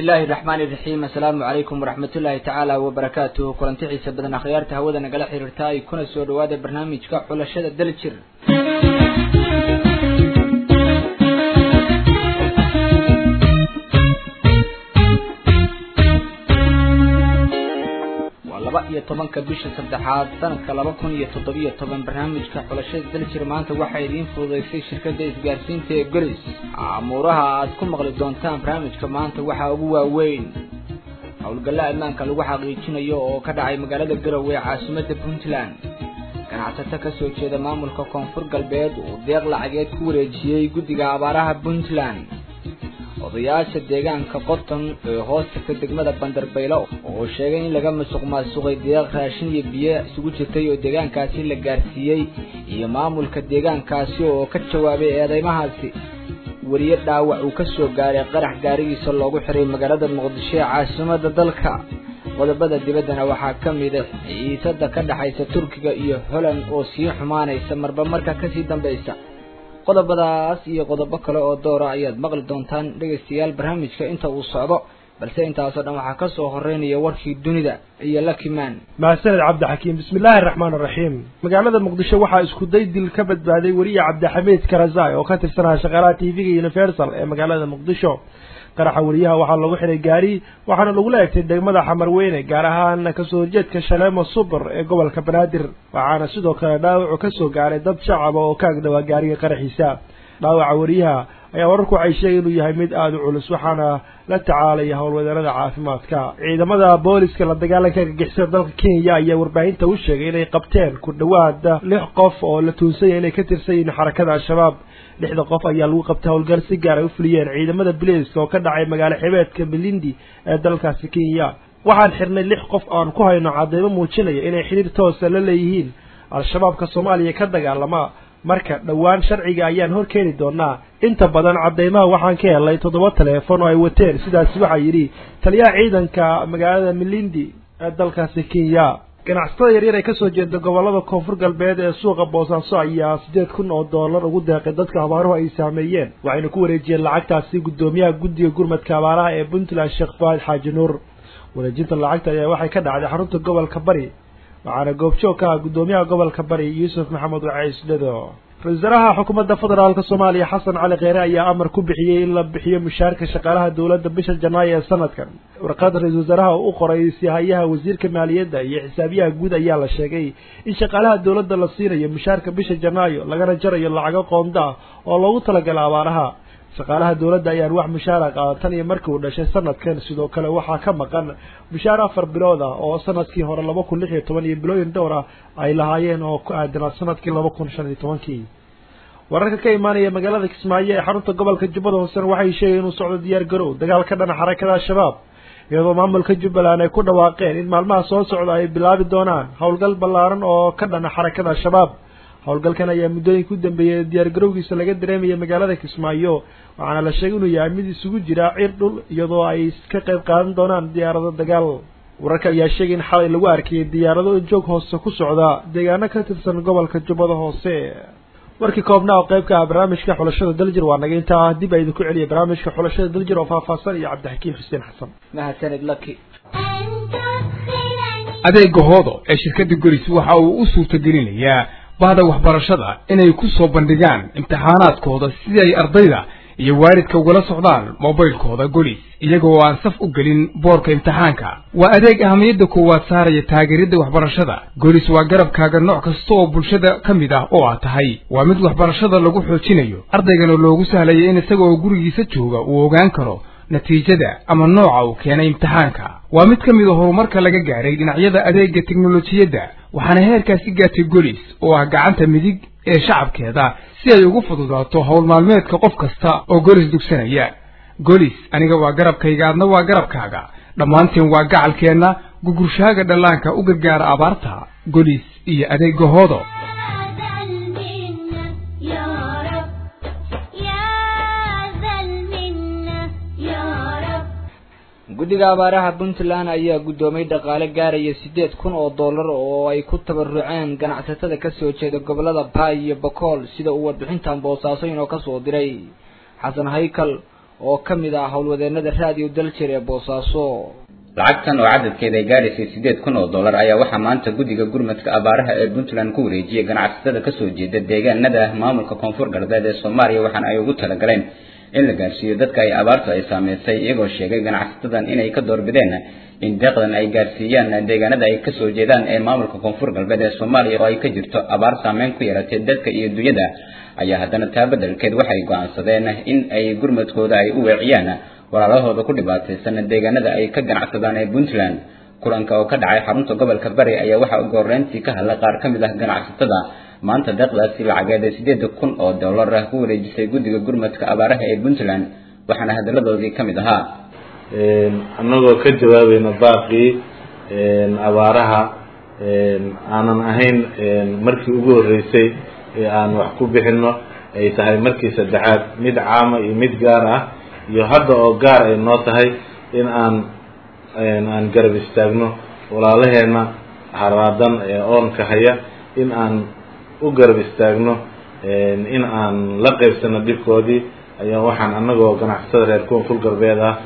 bismillahi raxmaani raxiim assalaamu calaykum waraxmatullaahi tacaala wabarakaatuhu kulanti xiisa badan akhyaarta hawada nagala xiriirta ay kuna soo dhawaada barnaamijka xulashada daljir waa laba iyo tobanka bisha saddexaad sanadka laba kun iyo toddobiyo toban barnaamijka xulashada daljir maanta waxaa idiin fududaysay shirkadda isgaarsiinta ee golis amuuraha aad ku maqli doontaan barnaamijka maanta waxaa ugu waaweyn howlgalla ammaanka lagu xaqiijinayo oo ka dhacay magaalada garowe ee caasimadda puntland ganacsato ka soo jeeda maamulka koonfur galbeed uu deeq lacageed ku wareejiyey guddiga abaaraha puntland odayaasha deegaanka qoton ee hoostagta degmada bandarbaylo oo sheegay in laga masuq maasuqay deeq raashin iyo biyo isugu jirtay oo deegaankaasi la gaarsiiyey iyo maamulka deegaankaasi oo ka jawaabay eedeymahaasi weriye dhaawac uu ka soo gaaray qarax gaarigiisa loogu xiray magaalada muqdisho ee caasimada dalka qodobada dibaddana waxaa ka mid a ciisada ka dhexaysa turkiga iyo holand oo sii xumaanaysa marba marka kasii dambaysa qodobadaas iyo qodobo kale oo doora ayaad maqli doontaan dhegaystayaal barnaamijka inta uu socdo balse intaasoo dhan waxaa kasoo horeynaya warkii dunida iyo lakimaan mahadsaned cabdixakiim bismillaahi araxmaan araxiim magaalada muqdisho waxaa isku day dil ka badbaaday weriye cabdixamiid karazai oo ka tirsanaa shaqaalaha t v-ga universal ee magaalada muqdisho qaraxa weriyaha waxaa lagu xiray gaari waxaana lagula egtay degmada xamarweyne gaar ahaan kasoo horjeedka shaleemo subar ee gobolka banaadir waxaana sidoo kale dhaawacu ka soo gaaray dad shacaba oo ka agdhawaa gaariga qaraxiisa dhaawaca weriyaha ayaa wararku waxay sheegay inuu yahay mid aada u culus waxaana la tacaalaya howlwadeerada caafimaadka ciidamada booliska la dagaalanka argagixisada dalka kenya ayaa warbaahinta u sheegay inay qabteen ku dhawaada lix qof oo la tuunsanya inay ka tirsan yihiin xarakada al-shabaab lixda qof ayaa lagu qabtay howlgal si gaar ay u fuliyeen ciidamada biliiska oo ka dhacay magaalo xibeedka milindi ee dalkaasi kenya waxaan xirnay lix qof aan ku hayno cadeymo muujinaya inay xiriir toosa la leeyihiin al-shabaabka soomaaliya ka dagaalama marka dhowaan sharciga ayaan hor keeni doonaa inta badan cadeymaha waxaan ka helay toddoba teleefon oo ay wateen sidaasi waxaa yidhi taliyaha ciidanka magaalada milindi ee dalkaasi kenya ganacsatada yaryar ee kasoo jeeda gobolada koonfur galbeed ee suuqa boosaaso ayaa siddeed kun oo doolar ugu deeqay dadka abaaruhu ay saameeyeen waxayna ku wareejiyeen lacagtaasi guddoomiyaha guddiga gurmadka abaaraha ee puntland sheekh faahid xaaji nuur wareejinta lacagta ayaa waxay ka dhacday xarunta gobolka bari waxaana goobjoog ka ah guddoomiyaha gobolka bari yuusuf maxamed wacaysdhado ra-isul wasaaraha xukuumadda federaalka soomaaliya xasan cali kheyre ayaa amar ku bixiyey in la bixiyo mushaarka shaqaalaha dowladda bisha janaayo ee sanadkan warqada ra-isul wasaaraha u qoray sihayaha wasiirka maaliyadda iyo xisaabiyaha guud ayaa la sheegay in shaqaalaha dowladda la siinayo mushaarka bisha janaayo lagana jarayo lacago qoonda ah oo loogu talagala abaaraha shaqaalaha dowladda ayaan wax mushaara qaadan tan iyo markii uu dhashay sanadkan sidoo kale waxaa ka maqan mushaar afar bilood ah oo sanadkii hore laba kun lix iyo toban iyo bilooyin dhowr ah ay lahaayeen oo ku aadanaa sanadkii laba kun shan iyo tobankii wararka ka imaanaya magaalada kismaayo ee xarunta gobolka jubbada hoosena waxay sheegeen inuu socdo diyaar garow dagaal ka dhana xarakada al-shabaab iyadoo maamulka jubbaland ay ku dhawaaqeen in maalmaha soo socda ay bilaabi doonaan howlgal ballaaran oo ka dhana xarakada al-shabaab howlgalkan ayaa muddooyinka u dambeeyay diyaargarowgiisa laga dareemaya magaalada kismaayo waxaana la sheegay inuu yahay mid isugu jira cir dhul iyadoo ay ka qayb qaadan doonaan diyaarado dagaal wararka ayaa sheegay in xalay lagu arkayay diyaarado joog hoose ku socda deegaano ka tirsan gobolka jubbada hoose warkii koobnaa oo qayb ka ah barnaamijka xulashada daljir waa naga intaa ah dib a idinku celiya barnaamijka xulashada daljir oo faahfaahsan iyo cabdixakiim xuseen xasan mahadsanid laki adeega hoodo ee shirkadda goris waxa uu u suurtagelinayaa bahda waxbarashada inay ku soo bandhigaan imtixaanaadkooda sidii ay ardayda iyo waalidka ugala socdaan mobaylkooda golis iyagoo aan saf u gelin boorka imtixaanka waa adeeg ahamiyadda koowaad saaraya taageeridda waxbarashada golis waa garabkaaga nooc kasta oo bulshada ka mid ah oo aad tahay waa mid waxbarashada lagu xoojinayo ardaygana loogu sahlaya in isagoo gurigiisa jooga uu ogaan karo natiijada ama nooca uu keenay imtixaanka waa mid ka mid a horumarka laga gaadhay dhinacyada adeegga teknolojiyadda waxaana heerkaasi gaartay golis oo ah gacanta midig ee shacabkeeda si ay ugu fududaato howl maalmeedka qof kasta oo golis dugsanaya golis aniga waa garabkayga adna waa garabkaaga dhammaanteen waa gacalkeenna gugurshaaga dhallaanka u gargaara abaarta golis iyo adeegga hoodo guddiga abaaraha puntland ayaa guddoomay dhaqaale gaaraya siddeed kun oo dollar oo ay ku tabaruceen ganacsatada kasoo jeeda gobolada baay iyo bakool sida uu warbixintan boosaaso inoo kasoo diray xasan haykal oo ka mid ah howlwadeenada raadiyo daljir ee boosaaso lacagtan oo cadadkeeda ay gaadhaysay sideed kun oo dollar ayaa waxaa maanta guddiga gurmadka abaaraha ee puntland ku wareejiyey ganacsatada kasoo jeeda deegaanada maamulka koonfur galbeed ee soomaaliya waxaana ay ugu talagaleen in la gaarsiiyo dadka ay abaartu ay saameysay iyagoo sheegay ganacsatadan inay ka doorbideen in deeqdan ay gaarsiiyaan deegaanada ay kasoo jeedaan ee maamulka koonfur galbeed ee soomaaliya oo ay ka jirto abaar saameyn ku yaratay dadka iyo dunyada ayaa haddana taa beddelkeed waxay go'aansadeen in ay gurmadkooda ay u weeciyaan walaalahooda ku dhibaataysan deegaanada ay ka ganacsadaan ee puntland kulanka oo ka dhacay xarunta gobolka bari ayaa waxaa ugu horreyntii ka hadlay qaar ka mid ah ganacsatada maanta deeqdaasi lacageed ee sideeda kun oo dollar ah ku wareejisay guddiga gurmadka abaaraha ee puntland waxaana hadalladoodii ka mid ahaa annagoo ka jawaabayna baaqii abaaraha aanan ahayn markii ugu horreysay ee aan wax ku bixinno ay tahay markii saddexaad mid caama iyo mid gaar ah iyo hadda oo gaar ay noo tahay in aan aan garab istaagno walaalaheenna haraadan ee oonka haya in aan u garab istaagno in aan la qaybsano dhibkoodii ayaa waxaan annagoo ganacsatada reer koonfur galbeed ah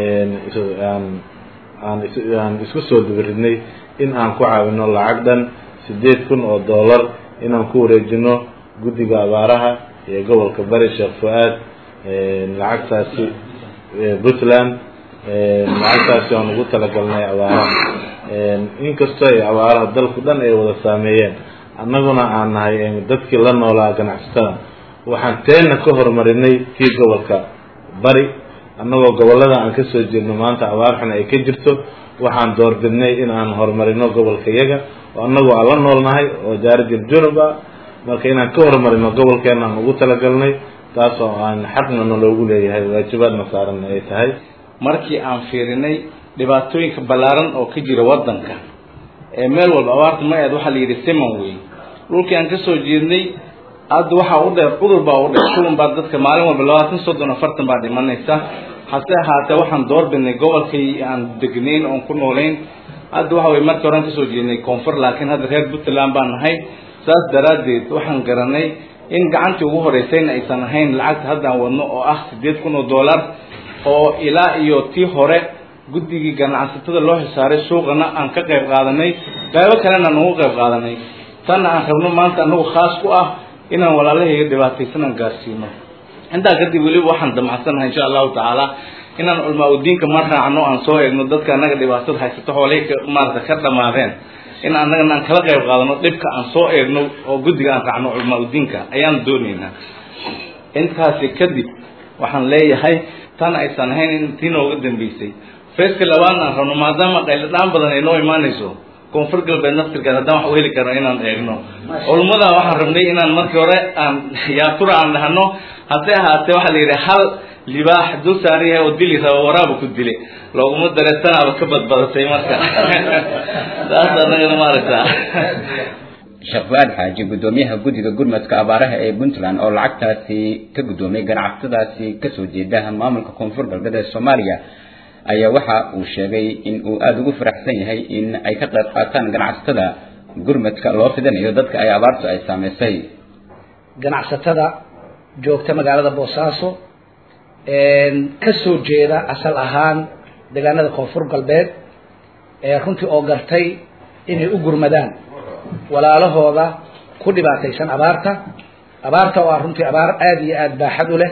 aan aan aan isku soo dubaridnay in aan ku caawino lacag dhan sideed kun oo dollar inaan ku wareejino guddiga abaaraha ee gobolka bari sheekh fu-aad lacagtaasi puntland lacagtaasi aan ugu talagalnay abaaraha inkastoo ay abaaraha dalku dhan ay wada saameeyeen annaguna aan nahay dadkii la noolaa ganacsatada waxaan teenna ka horumarinay kii gobolka bari annagoo gobollada aan kasoo jeedno maanta abaar xun ay ka jirto waxaan doorbidnay in aan horumarino gobolka yaga oo annagoo aan la noolnahay oo daarijil junub ah marka inaan ka horumarino gobolkeena aan ugu talagalnay taas oo aan xaqna naloogu leeyahay waajibaadna saaranna ay tahay markii aan fiirinay dhibaatooyinka ballaaran oo ka jira waddanka ee meel walba abaarta ma aad waxaa la yidhi siman wey dhulkii aan kasoo jeednay hadda waxaa u dheer cudur baa u dheer shuban baa dadka maalin walba labaatan soddon afartan baa dhimanaysa hase ahaatee waxaan doorbidnay gobolkii aan degnayn oon ku noolayn hadda waxa weye markii horean kasoo jeednay koonfur laakiin hadda reer puntland baan nahay saas daraaddeed waxaan garanay in gacantii ugu horeysayna aysan ahayn lacagta haddaan wadno oo ah sideed kun oo dollar oo ilaa iyo tii hore guddigii ganacsatada loo xisaaray suuqana aan ka qayb qaadanay qaybo kalena aan ugu qayb qaadanay tanna aan rabno maanta anagu khaas ku ah inaan walaalahayga dhibaataysan aan gaarsiino intaa kadib weliba waxaan damacsannahay insha allahu tacaala inaan culmaa udiinka ma raacno aan soo eegno dadka annaga dhibaatada haysato xoolihii ka maarata ka dhamaadeen in annagana aan kala qayb qaadano dhibka aan soo eegno oo guddiga aan raacno culmaa udiinka ayaan doonaynaa intaasi kadib waxaan leeyahay tan aysan ahayn in tii nooga dambeysay feeska labaadna aan rabno maadaama qayladhaan badan ay noo imaanayso koonfur galbeed naftirkeed haddaan wax u heli karno inaan eegno culummada waxaan rabnay inaan markii hore aan yaatura aan dhahno haddii ahaatee waxaa la yidhi hal libaax dul saaran yahay oo dili raba waraaba ku dile looguma dareesanaaba ka badbadatay marka saas annagana maaragtaa sheekh fu-aad xaaji guddoomiyaha guddiga gurmadka abaaraha ee puntland oo lacagtaasi ka guddoomiyay ganacsatadaasi kasoo jeeda maamulka koonfur galbeed ee soomaaliya ayaa waxa uu sheegay in uu aada ugu faraxsan yahay in ay ka qayb qaataan ganacsatada gurmadka loo fidinayo dadka ay abaartu ay saameysay ganacsatada joogta magaalada boosaaso ka soo jeeda asal ahaan deegaanada koonfur galbeed ee runtii oo gartay inay u gurmadaan walaalahooda ku dhibaataysan abaarta abaarta oo ah runtii abaar aada iyo aada baaxad u leh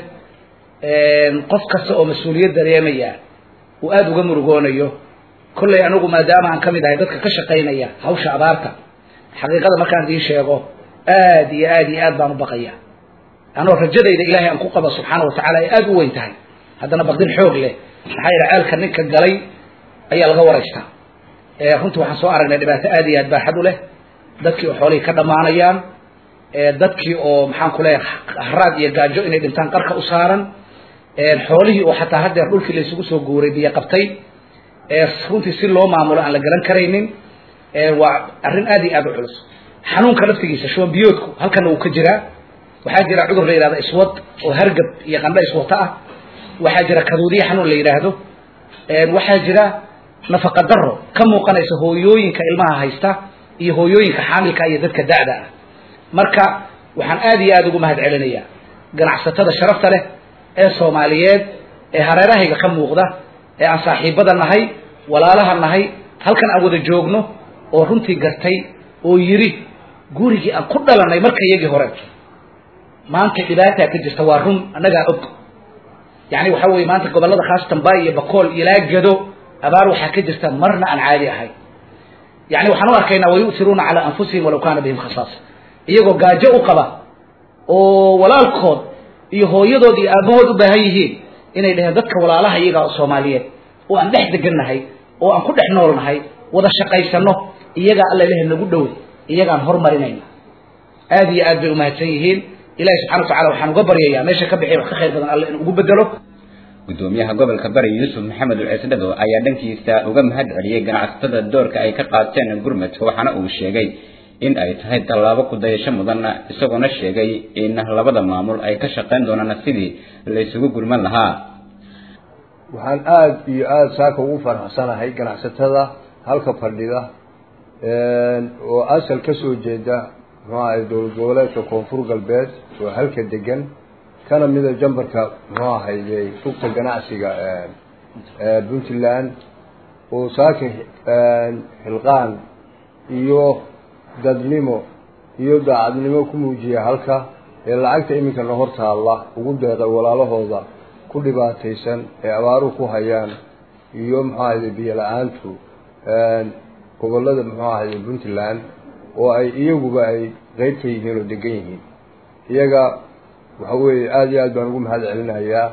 qof kasta oo mas-uuliyad dareemaya uu aada uga murugoonayo kollay anigu maadaama aan ka mid ahay dadka ka shaqaynaya hawsha abaarta xaqiiqada markaan idiin sheego aada iyo aada iyo aad baan u baqaya anoo rajadayda ilaahay aan ku qabo subxaana wa tacala ay aada u weyn tahay haddana baqdin xoog leh maxaa yeele ceelka ninka galay ayaa laga waraystaa runtii waxaan soo aragnay dhibaato aada iyo aad baaxad u leh dadkii oo xoolihii ka dhammaanayaan dadkii oo maxaan ku leeyahay haraad iyo gaajo inay dhintaan qarka u saaran xoolihii oo xataa haddeer dhulkii la isugu soo guuray biyo qabtay runtii si loo maamulo aan la garan karaynin waa arrin aada iyo aada u culus xanuunka laftigiisa shuban biyoodku halkana wuu ka jiraa waxaa jira cudur la yidhahdo iswad oo hargab iyo qandho iswata ah waxaa jira kaduudiye xanuun la yidhaahdo waxaa jira nafaqa daro ka muuqanaysa hooyooyinka ilmaha haysta iyo hooyooyinka xaamilka iyo dadka da'da ah marka waxaan aada iyo aada ugu mahad celinayaa ganacsatada sharafta leh ee soomaaliyeed ee hareerahayga ka muuqda ee aan saaxiibada nahay walaalaha nahay halkan aan wada joogno oo runtii gartay oo yidhi gurigii aan ku dhalanay marka iyagii hore maanta dhibaataa ka jirta waa run annagaa og yani waxa weye maanta gobollada khaasatan bay iyo bakool ilaa gado abaar waxaa ka jirta marna aan caadi ahayn yani waxaan u arkaynaa wayu'tiruuna calaa anfusihim walaw kaana bihim khasaasa iyagoo gaajo u qaba oo walaalkood iyo hooyadood iyo aabahood u baahan yihiin inay dhaheen dadka walaalaha iyagaa oo soomaaliyeed oo aan dhex degannahay oo aan ku dhex noolnahay wada shaqaysano iyagaa alla ilahi nagu dhow iyagaan hormarinayna aad iyo aad bay umahadsan yihiin ilahi subxana watacala waxaan uga baryayaa meesha ka bixiy wax ka khayr badan alla in ugu bedelo gudoomiyaha gobolka bari yuusuf maxamed ulcisdhado ayaa dhankiisa uga mahad celiyey ganacsatada doorka ay ka qaateen gurmadka waxaana uu sheegay in ay tahay tallaabo ku dayasho mudan isagoona sheegay in labada maamul ay ka shaqayn doonaan sidii laysugu gurman lahaa waxaan aada iyo aada saaka ugu faraxsanahay ganacsatada halka fadhida oo asal ka soo jeeda muxuu ahay dowlad goboleedka koonfur galbeed oo halka degan kana mida jambarka muxuu ahayde rugta ganacsiga puntland oo saaka xilqaan iyo dadnimo iyo daacadnimo ku muujiya halka ee lacagta iminkana hor taalla ugu deeqay walaalahooda ku dhibaataysan ee abaaruhu ku hayaan iyo muxuu ahayde biyo la-aantu gobolada muxuu ahayde puntland oo ay iyaguba ay qeyb ka yihiin oo degan yihiin iyaga waxa weeye aada iyo aad baan ugu mahad celinayaa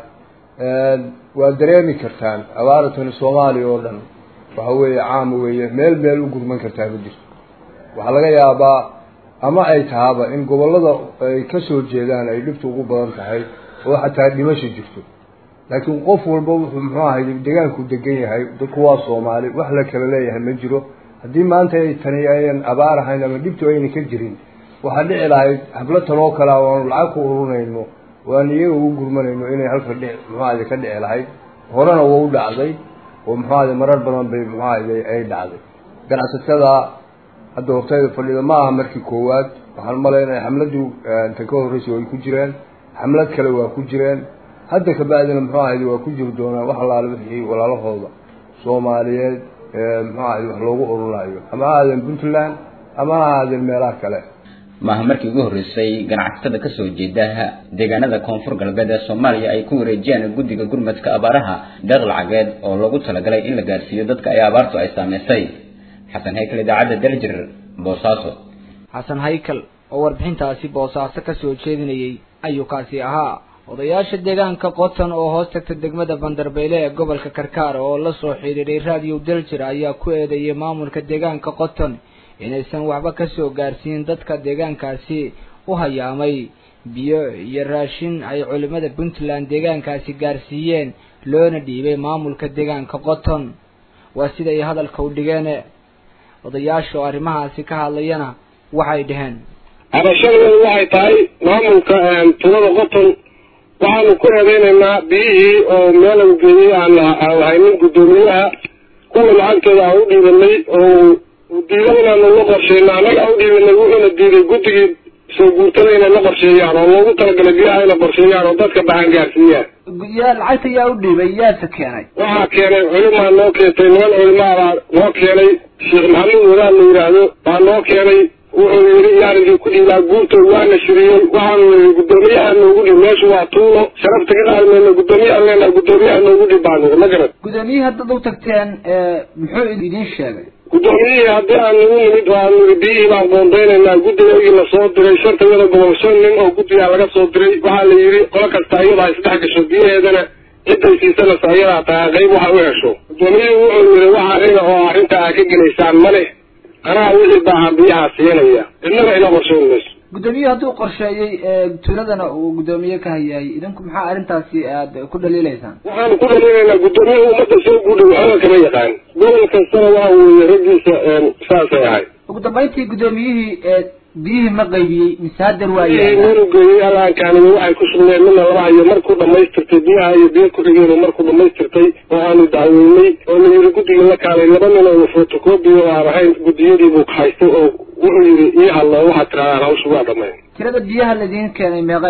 waad dareemi kartaan abaaratani soomaaliya oo dhan waxa weeye caam weeye meel meel u gurman kartaa ma jirto waxaa laga yaabaa ama ay tahaba in gobollada ay ka soo jeedaan ay dhibtu ugu badan tahay oo xataa dhimasho jirto laakiin qof walba wuxuu muxuu ahay degaanku degan yahay dadku waa soomaali wax la kala leeyahay ma jiro haddii maanta ay tani ayan abaar ahayn ama dhibtu ayna ka jirin waxaa dhici lahayd hablo tanoo kale a aanu lacag ku urunayno oo aan iyaga ugu gurmanayno inay halka dhi muxuu ahayde ka dhici lahayd horena waa u dhacday oo muxuu ahayde marar badan bay muxuu ahayde ay dhacday ganacsatada hadda hortayda fadhida ma aha markii koowaad waxaan malaynaya xamladii inta ka horreysay way ku jireen xamlad kale waa ku jireen hadda kabacdina muxuu ahayde waa ku jiri doonaan wax allaale wixii walaalahooda soomaaliyeed muxuu ahayde wax loogu ururaayo ama ha aadeen puntland ama ha aadeen meelaha kale maaha markii ugu horreysay ganacsatada ka soo jeeda deegaanada koonfur galbeed ee soomaaliya ay ku wareejiyaan guddiga gurmadka abaaraha deeq lacageed oo loogu talagalay in la gaarsiiyo dadka ay abaartu ay saameysay xasan haykal idaacadda daljir boosaaso xasan haykal oo warbixintaasi boosaaso ka soo jeedinayay ayuu kaasi ahaa odayaasha deegaanka qoton oo hoos tagta degmada bandarbeyle ee gobolka karkaar oo la soo xidhiidhay raadiyo daljir ayaa ku eedeeyay maamulka deegaanka qoton inaysan waxba ka soo gaarsiin dadka deegaankaasi u hayaamay biyo iyo raashin ay culimada puntland deegaankaasi gaarsiiyeen loona dhiibay maamulka deegaanka qoton waa siday hadalka u dhigeen odayaasha oo arrimahaasi ka hadlayana waxay dhaheen cabashadeedu waxay tahay maamulka tulada qoton waxaanu ku eedeynaynaa biyihii oo meelan geeyey aan haynin guddoomiyaha kuwa lacagteeda aan u dhiibanay oo diiday inaanu la qorsheyno annaga aan u dhiibanay wuxuuna diiday guddigii soo guurtada inay la qorsheeyaan oo loogu talagalay biyaha inay qorsheeyaan oo dadka baxan gaarsiiyaan yaa lacagta yaa u dhiibay yaase keenay waxaa keenay culimaa noo keentay niman culimaa baa noo keenay sheekh maxamuud wadaad la yidhaahdo baa noo keenay wuxuu yidhi yaan idin ku dhiibaa guurtood waana shiriyey waxaanu yidhi guddoomiyaha noogu dhib meeshu waa tuulo sharafta ka qaadmayno guddoomiyaha leenaha guddoomiyaha noogu dhib baan nidhi ma garad gudoomiyihii haddaad u tagteen muxuu idiin sheegay guddoomiyihii haddii aan nagu nimid oo aan nidhi biyihii baan qoondaynaynaa guddigaygii lasoo diray shantayada gobol shan nin oo guddigaa laga soo diray waxaa la yidhi qolo kasta iyadaa isdhex gasho biyaheedana ciday siisanaysa iyadaa tahay qayb waxa u hesho guddoomiyihii wuxuu yidhi waxa aniga oo arrinta aa ka gelaysaan male anaa wixii baahan biyaha siinaya cidnaba ila qorshayn mayso gudoomiyuhu hadduu qorsheeyey tuuladana uu guddoomiye ka hayaayay idinku maxaa arrintaasi aad ku dhaliilaysaan waxaanu ku dhaliilaynaa guddoomiyaha ummadda soo guudhay waxba kama yaqaan gobol kastana waxa weeye raggiisa saasay ahay ugu dambayntii guddoomiyihii biyihii ma qaybiyey mise haddar waa biyihii meelu geeyey alaankaaniyo waxay ku sugneen midna laba hayo markuu dhamaystirtay biyaha iyo biyo ku-xigeenu markuu dhamaystirtay oo aanu dacweynay oo la yidhi guddigii la kaalay laba nin oo fotocobi oo aan ahayn guddiyadii buu haystay oo wuxuu yidhi ii hadlo waxaad tirahdaan hawsha waa dhamayn tirada biyaha ladiin keenay meeqay ahayd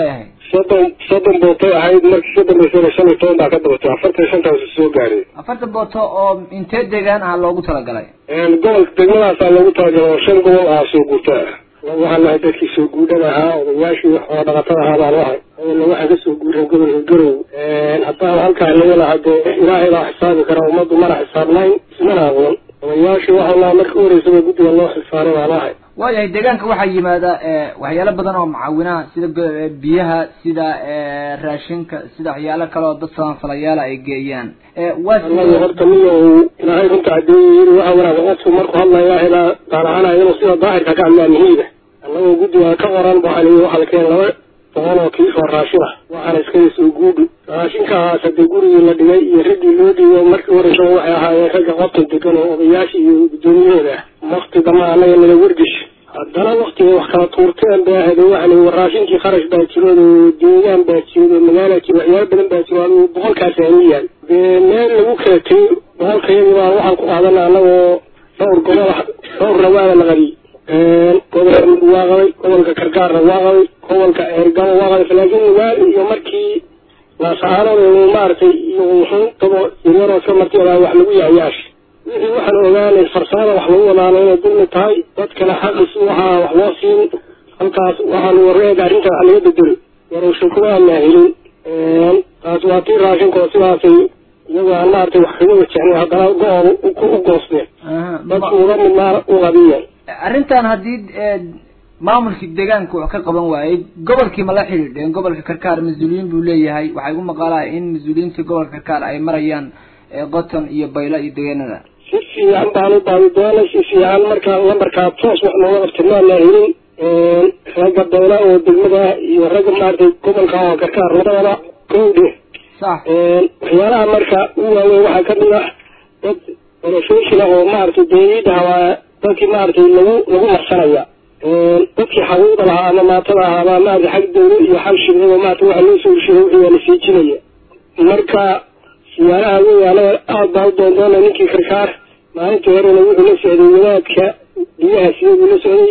soddon soddon bootay ahayd markii ka dambeysana shan iyo toban baa ka dabatay afartan iyo shantaas soo gaaray afartan booto oo intee deegaan ah loogu talagalay gobolka degmadaasaa loogu talagalay oo shan gobol ah soo guurta ah waxaan nahay dadkii soo guudhada ahaa odayaashii oo dhaqatada ahaa baan lahay oona waxaa kasoo guuray gobolka garow haddaan halkaa laga lahaa dee ilaahay baa xisaabi kara ummaddu mana xisaabnayn ismana aqoon odayaashii waxaa lahaa marka uhoreysaba guddiga loo xilsaaray baan lahay waayahay deegaanka waxaa yimaada waxyaalo badan oo macaawinaha sida biyaha sida raashinka sida waxyaalo kale oo dad sabanfalayaala ay geeyaan anagu horta miyo ilaahay runta cadeeye yiri waxa wanaag qofku markuu hadlaya ilaa daalacanaya inuu sida daahirka ka hadlaa muhiima annagoo guddiga ka qoran waxaa layihi waxaa la keenay laba boqol oo kiis oo raashin ah waxaana iskada soo guudhi raashinkaas hadee gurigii la dhigay iyo raggii loo dhiibo markii horeysa waxay ahaayeen ragga qobtan degan oo odayaasha iyo guddoomiyahooda ah wakti dama annaga nala wardish haddana waktigay wax kala tuurteen bay ahayd oo waxaa layihi raashinkii kharash baa jirood oo deegaan baa jirood oo magaala jiro waxyaalo badan baa jiro adigu boqolkaas aanu yaal dee meel lagu kala tegay boqolkayadii baa waxaan ku qaadana annagoo dhowr gobol dhowrna waana la qabiyey gobolka mid waa qabay gobolka kargaarna waa qabay gobolka eergabo waa qabay laakiin waali iyo markii laasaarada maaragtay iyo wuxuu dabo yaryaroo iska martiyadaa wax lagu yaayaash wixii waxaan ogaanay farsamada wax lagu wadaana inay dulmi tahay dadkana xaqiisi waxaa wax loo siin halkaas waxaanu wareega arrinta wax laga bedelo warowsha kuma aanaa helin taas waa tii raashinka oo sidaasay iyagoo aan maaragtay wax kaga wajahnin haddana go-ooda u goosteen dadku uga midnaa u qabiyeen arrintan haddii maamulkii deegaanka wax ka qaban waayey gobolkii ma la xidhiidheen gobolka karkaar mas-uuliyiin buu leeyahay waxaa igu maqaalaa in mas-uuliyiintii gobolka karkaar ay marayaan qoton iyo baylo iyo deegaanada si fiican baan u baadi doonay si fiican markaa lambarkaa toos wax nooga qabtay maana helin ragga bayla oo degmada iyo ragga maaragtay gobolka oo karkaar labadaba kowdhe sax waxyaalaha marka u waaweyn waxaa kamid ah dad orofeshina oo maaragtay deegiidaha waa dadkii maaragtay lagu lagu marsanaya dadkii xaquuqda lahaa ama maatada ahaa baa maaragtay xag dawla iyo xag shirkado maaragtay waxa loo soo heshiiya wixii waa la siijinaya marka siyaalaha weyaala aad baa u doondoona ninkii karkaar maalintii horena wuxuu la socday wadaadka biyaha siduu la socday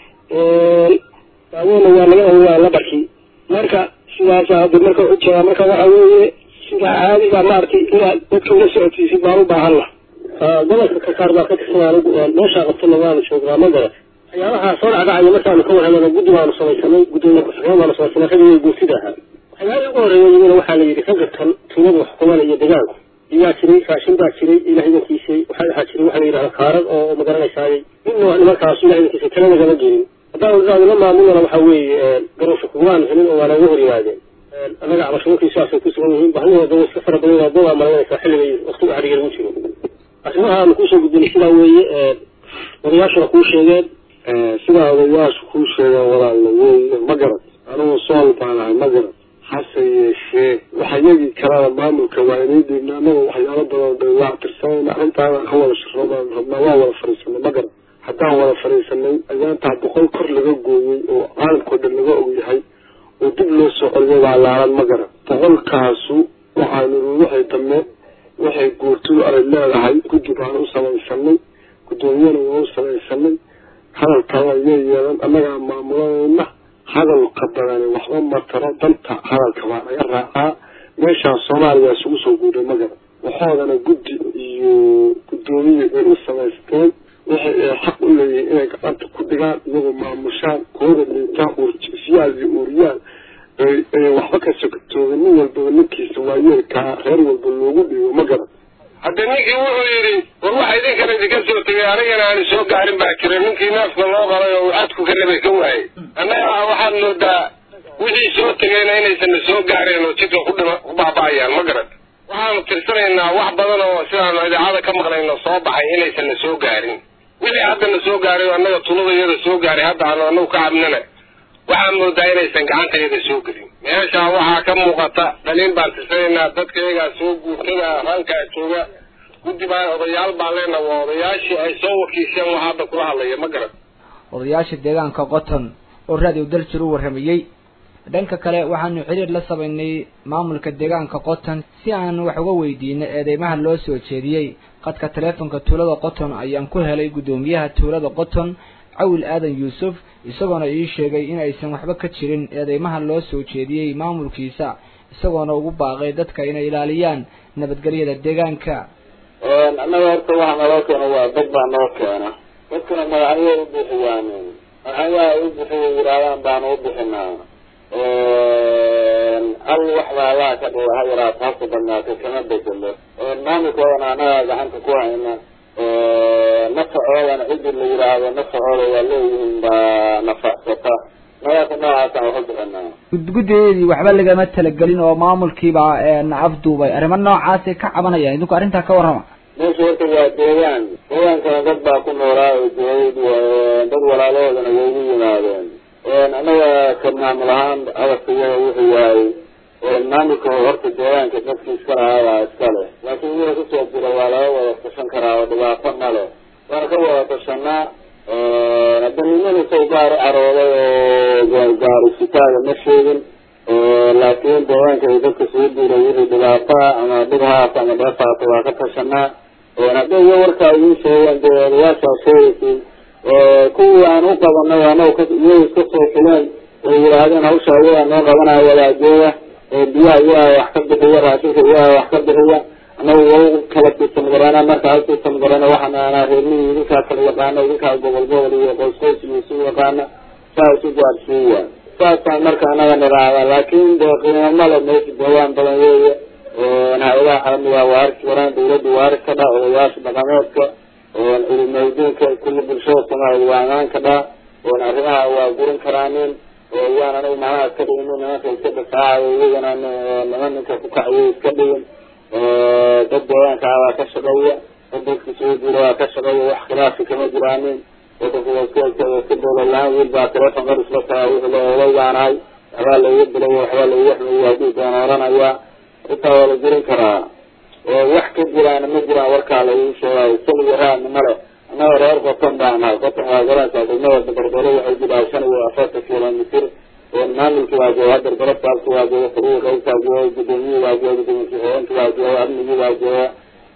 daawona waa laga ogaa labarkii marka sidaasa hadda marka ujeedaa marka waxa weeye sida caadiga maaragtay inaad dadka ula socodsiisid baan u baahanna gobolka karkaar baa ka tirsan anigu meeshaa qabtana waanu joognaa ma garat waxyaalaha soo dhacdhacaya markaanu ka warhelana guddi baanu samaysanay guddoomiye ku-xigeen baanu samaysanay ragii guurtida ahaa waxyaalihii ugu horreeya iyaguna waxaa la yidhi ragga kan tuulada wax xukumanaya deegaanku iyaa jiray raashin baa jiray ilaah idankiisay waxaa waxaa jiray waxa la yidhahda kaarad oo magaranaysaayey midna nimankaas ilaah idankiisay tala nagama gelin haddaan idhahduna maamulana waxaa weeye garowsha kugumaan helin oo waa nooga hor yimaadeen annaga cabashooyinkii sidaasay ku sugan yihiin baahidooda way iska fara badan waa dad aa malaynaysaa xilliga waqtiga xadhiga lagu jiro arrimaha aanu kusoo gudbinay sidaa weeye odayaashuna kuu sheegeen sidaa odayaashu kuu sheegeen walaalna wey ma garad anugu sool baan ahay ma garad hase yeeshee waxa yagii kalena maamulka waa inay dhiibna annaga waxyaalo badan bay waa tirsanayna arrintaana ka wada shaqo baan rabnaa waa wada fadhiisanay ma garad haddaan wada fadhiisanay ayaantaa boqol kor laga gooyey oo caalamkao dhan laga ogyahay oo dib loo soo celiyo waa laalan ma garad boqolkaasu waxaanu waxay dambe waxay guurtadu ay leedahay guddi baan u samaysanay guddoomiyana waa u samaysanay hadalkana ayay yeelan annagaa maamulanayna hadalka badani waxba mataro danta hadalka baa laga raacaa meeshaan soomaaliya isugu soo guuray magara waxoodana guddi iyo guddoomiye ay u samaysteen waxay ay xaq u leeyihiin inay gacanta ku dhigaan iyagoo maamushaan kooda liitaan uursiyaal iyo uuriyaan ay waxba ka sokatooga nin walbaba ninkiisa waayeelkaa reer walba loogu dhiibo ma garan hadda ninkii wuxuu yidhi war waxa idinkana idinka soo tegay anigana aanu soo gaarin baa jira ninkii neefka loo qalay oo cadku ka nabay ka waayey annaga waxaad moodaa wixii soo tegayna inaysanna soo gaareen oo jidka ku dhima ku baaba'ayaan ma garan waxaanu tirsanaynaa wax badan oo sidaanu idaacada ka maqlayno soo baxay inaysanna soo gaarin wixii haddana soo gaaray oo annaga tulada iyada soo gaaray hadda aanu annagu ka cabnana waxaan moodaa inaysan gacanta iyada soo gelin meeshaa waxaa ka muuqata dhaliin baan tirsanaynaa dadka iyagaa soo guurtada rankaa jooga guddi baan odayaal baan leenaha waa odayaashii ay soo wakiisheen wax hadda kula hadlaya ma garan odayaasha deegaanka qoton oo raadiyo daljir u warramayey dhanka kale waxaanu xiriir la samaynay maamulka deegaanka qoton si aan wax uga weydiino eedeymaha loo soo jeediyey qadka taleefonka tuulada qoton ayaan ku helay guddoomiyaha tuulada qoton cawil aadan yuusuf isagoona ii sheegay in aysan waxba ka jirin eedeymaha loo soo jeediyey maamulkiisa isagoona ugu baaqay dadka inay ilaaliyaan nabadgelyada deegaanka annaga horta waxa naloo keena waa dad baa noo keena dadkana magacyo u bixiyaan magacyaha u bixiya yidhaahdaan baanu u bixinaa hal wax baa allaha ka dhiga ha yaraato hasa badnaata kama bedelo maamulkoodana annagaa gacanta ku hayna nafacoodana cidii la yidhaahdo nafacooda waa leeyihiin baa nafacsata magaasa noocaasaan wax u bixinaa gudgudadeedii waxba lagama talagelin oo maamulkiiba afduubay arrimo noocaasay ka cabanayaan idinku arrintaa ka warrama meesha horta waa deegaan deegaankana dad baa ku noolaa oo joogay dad walaalahoodana way ugu yimaadeen annaga ka maamul ahaan hadafkayada wuxuu yahay maamulka horta deegaanka dadki iska lahaabaa iska leh laakiin wixii kusoo jira waa laga wada tashan karaa oo dhibaato ma leh waana ka wada tashanaa danimada saw gaar u carooday oo gaarisitaaga ma sheegin laakiin deegaanka ay dadka soo duuray wixii dhibaataa ama dhibhaas ama dheefaata waa ka tashanaa hadday iyo warkaa idiin sheegeen dee odayaashaa sheegaysiin kuwii aan u qabanay anaga iyaga iska soo xuleen oo yidhaahdeen hawsha iyagaa noo qabanaya wadaajooga biyaha iyagaa wax ka bixiya raashinka iyagaa wax ka bixiya anagu waa kala tiirsan garana marka hal tiirsan garana waxaan aanaa reermihii idinkaa kala yaqaana idinkaa gobol gobol iyo qoys qoys iyo isu yaqaana saa isu gaadhsiiya saasaan marka anaga nidhaahda laakiin dee qiimo male meesha deegaan badan weeye hay-adaha caalamiga waa arki karaan dawladda waa arki kadhaa odayaasha dhaqameedka culimadiinka kulli bulshada soomaaliya waa amaan kadhaa arrimaha waa gurin karaanin yaan anigu macnaha iska dhigin nimanka iska difaacayo iyagana niman ninka ku kacayo iska dhigin dad deegaanka ah waa ka shaqeeya dad dadka soo jira waa ka shaqeeya wax khilaafi kama jiraanin wadanku waa iska iska dowlad lahaan wiil baa telefon qar isla tagaa wuxuu le odayaanahay waxbaa laiga dilay waxbaa laiga xumeeyey haddii doon oranaya intaa waa la gurin karaa wax ka jiraana ma jiraan warkaa lagu sheegayo sal iyo raadna male annaga reer qoton baan nahay qoton waa garanaysaa degmada barbaro waxay jidhaa shan iyo afartan kilomitr maamulki waa jooga hadda garabkaasi waa jooga furuu qaybkaa jooga gudoomiyii waa jooga gudoomiye ku-xigeenki waa jooga amnigii waa jooga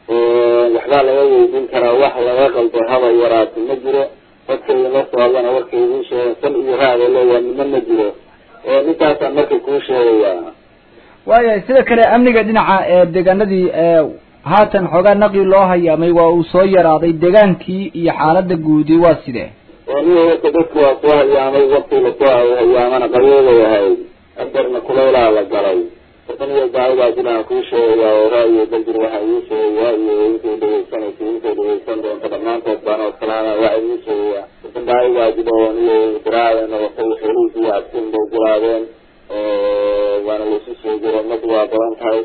waxbaa laga weydiin karaa wax laga qaldo haba yaraati ma jiro dadka idinla soo hadlana warkay idiin sheegen sal iyo raad oo leeyahay nima ma jiro ninkaasaan marka kuu sheegayaa waayahay sida kale amniga dhinaca ee deegaanadii haatan xoogaa naqli loo hayaamay waa uu soo yaraaday deegaankii iyo xaalada guudi waa sidee aniga horta dadku waa soo hayaamay waktii lasoo hayaamana qabeeday ahayd adarna kuleylaa la galay aniga daawadaa jiraan kuu sheegayaa oo ra'yiga daljir waxaa ii sheegayaa iyo intay dhegeysanaysa intay dhegeysan doonta dhammaantood baan oo kalaana waxaa ii sheegayaa dadka daawadaa jiro oo niyo diraaceen noqotay xeliisi iyo adkin bay gulaadeen waana laisu soo jiro madi waa badan tahay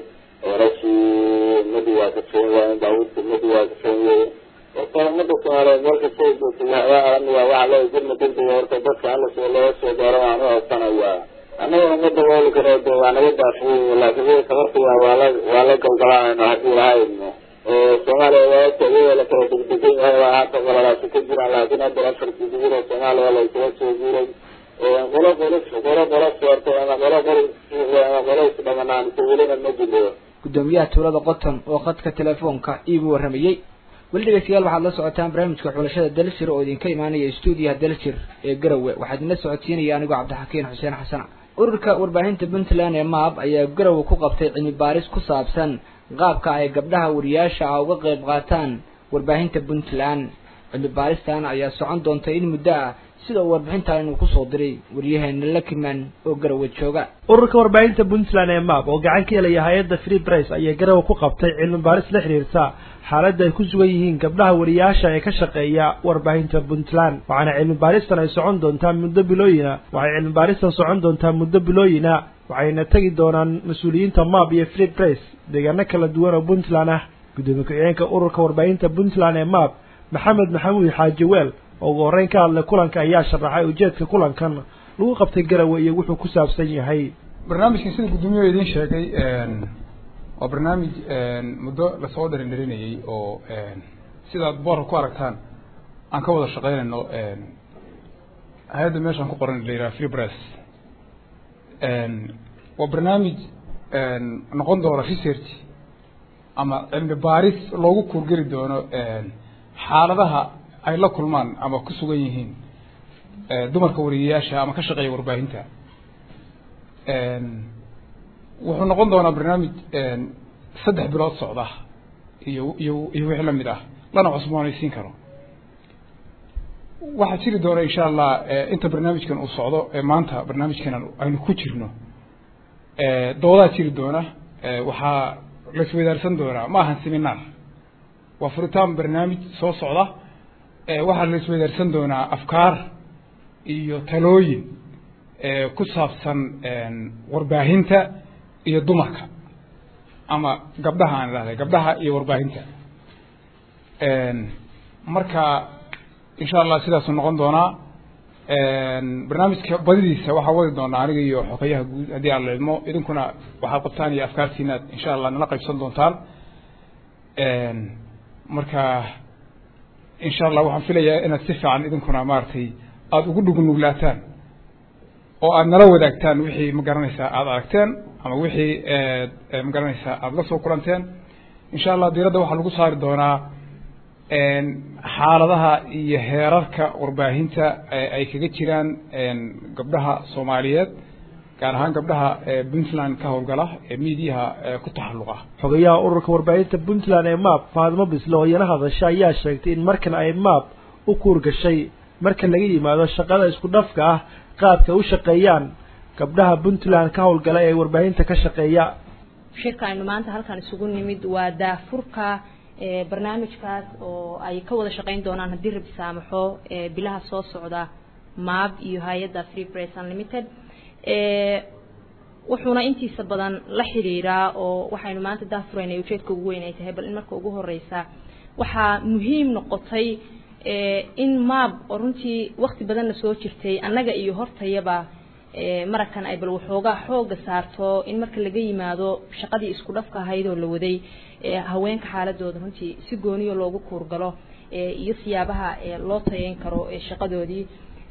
rashii madi waa kafeen waa daawudka madi waa kafeen wey horta umada soomaaliyeed meel kastay joogtay waxbaa amiga waxaa loo jirma degdega horta dadka alla soo looga soo gaaro waan u codsanayaa annaga umada wooli karo de waa naga daafiyey laakiin wii tabartiga waa la waa la galgalaanayno haddii lahaydno soomaaliya waata iyadoo la kala degdegan yahay waa haata qalalaasi ka jiraan laakiin hadda afarkii digiro soomaaliya la isaga soo guuray qolo qolo qolo qolo soortay ama qolo qolo ama qolo isdhamanaan welina ma jiro gudoomiyaha tuulada qoton oo khadka telefoonka iigu warramayey weli dhegeystayaal waxaad la socotaan barnaamijka xulashada dalshir oo idinka imaanaya stuudiyaha dalshir ee garowe waxaa idinla socodsiinaya anigoo cabdixakiin xuseen xasana ururka warbaahinta puntland ee maab ayaa garowe ku qabtay cilmi baaris ku saabsan qaabka ay gabdhaha wariyaasha ah uga qayb qaataan warbaahinta puntland cilmi baaristan ayaa socon doonta in muddo ah sida uu warbixintan inuu kusoo diray waryaheena lakiman oo garowe jooga ururka warbaahinta puntland ee map oo gacan ka helaya hay-adda free price ayaa garowe ku qabtay cilmi baaris la xiriirta xaaladda ay ku sugan yihiin gabdhaha wariyaasha ee ka shaqeeya warbaahinta puntland waxaana cilmi baaristan ay socon doontaa muddo bilooyina waxay cilmi baaristan socon doontaa muddo bilooyina waxayna tegi doonaan mas-uuliyiinta map iyo free price deegaano kala duwan oo puntland ah gudoomiye ku-xigeenka ururka warbaahinta puntland ee map maxamed maxamuud xaaji weel oo ugu horreyn ka hadlay kulanka ayaa sharaxay ujeedka kulankan lagu qabtay garowe iyo wuxuu ku saabsan yahay barnaamijkan sida guddoomiyaha idiin sheegay waa barnaamij muddo lasoo dherindherinayey oo sidaad boorka ku aragtaan aan ka wada shaqeynayno hay-adda meeshaan ku qoran la yidhaha free press waa barnaamij noqon doona research ama cilmi baaris loogu kuurgeli doono xaaladaha ay la kulmaan ama ku sugan yihiin dumarka wariyayaasha ama ka shaqeeya warbaahinta wuxuu noqon doonaa barnaamij saddex bilood socda iyo iyo iyo wixii lamid ah lana cusboonaysiin karo waxaa jiri doona insha allah inta barnaamijkan uu socdo maanta barnaamijkan aynu ku jirno doodaa jiri doona waxaa la isweydaarsan doonaa ma ahan seminar waa furitaan barnaamij soo socda waxaa la isweydaarsan doonaa afkaar iyo talooyin ku saabsan warbaahinta iyo dumarka ama gabdhaha aan idhahday gabdhaha iyo warbaahinta marka insha allah sidaasuu noqon doonaa barnaamijka badidiisa waxaa wadi doonaa aniga iyo xogeyaha guud haddii aan la idmo idinkuna waxaad qabtaan iyo afkaartiina insha allah nala qaybsan doontaan marka insha allah waxaan filayaa inaad si fiican idinkuna maaragtay aada ugu dhugunuglaataan oo aada nala wadaagtaan wixii ma garanaysaa aada aragteen ama wixii ma garanaysaa aada la soo kulanteen insha allah diiradda waxaa lagu saari doonaa xaaladaha iyo heerarka warbaahinta ay kaga jiraan gabdhaha soomaaliyeed gaar ahaan gabdhaha puntland ka howlgala ee miidiyaha ku taxalluqa xogayaha ururka warbaahinta puntland ee map faadimo bisle oo iyana hadasha ayaa sheegtay in markan ay map u kuurgashay marka laga yimaado shaqada isku dhafka ah qaabka u shaqeeyaan gabdhaha puntland ka howlgala ee warbaahinta ka shaqeeya shirka aynu maanta halkan isugu nimid waa daafurka barnaamijkaas oo ay ka wada shaqeyn doonaan haddii rabi saamaxo bilaha soo socda maab iyo hay-adda free press unlimited wuxuuna intiisa badan la xidhiiraa oo waxaynu maanta daafuraynay ujeedka ugu weyn ay tahay bal in marka ugu horeysa waxaa muhiim noqotay in maab oo runtii wakti badanna soo jirtay annaga iyo hortayaba marakan ay bal waxoogaa xooga saarto in marka laga yimaado shaqadii isku dhafka ahayd oo la waday haweenka xaaladooda runtii si gooniyo loogu kuurgalo iyo siyaabaha loo tayeyn karo shaqadoodii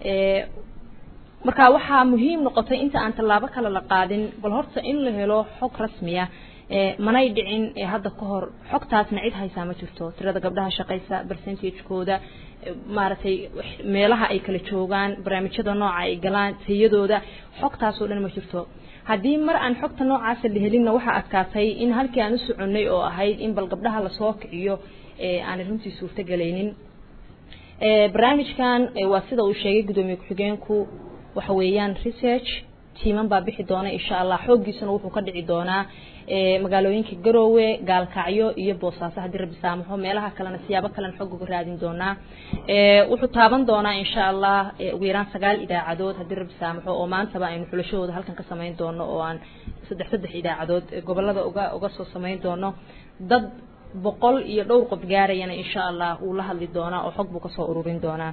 marka waxaa muhiim noqotay inta aan tallaabo kale la qaadin bal horta in la helo xog rasmiya manay dhicin hadda ka hor xogtaasna cid haysaa ma jirto tirada gabdhaha shaqaysa percentagekooda maaragtay meelaha ay kala joogaan barnaamijyada nooca ay galaan tayadooda xogtaasoo dhan ma jirto haddii mar aan xogta noocaasa la helinna waxaa adkaatay in halkii aan u soconnay oo ahayd in bal gabdhaha lasoo kiciyo aanay runtii suurtogelaynin barnaamijkan waa sida uu sheegay guddoomiye ku-xigeenku waxa weeyaan research tiiman baa bixi doona insha allah xooggiisuna wuxuu ka dhici doonaa magaalooyinka garoowe gaalkacyo iyo boosaaso haddii rabbi saamaxo meelaha kalena siyaabo kalena xog uga raadin doonaa wuxuu taaban doonaa insha allah ugu yaraan sagaal idaacadood haddii rabbi saamaxo oo maantaba aynu xulashadooda halkan ka samayn doono oo aan saddex saddex idaacadood gobolada uga uga soo samayn doono dad boqol iyo dhowr qof gaarayana insha allah wuu la hadli doonaa oo xog buu kasoo ururin doonaa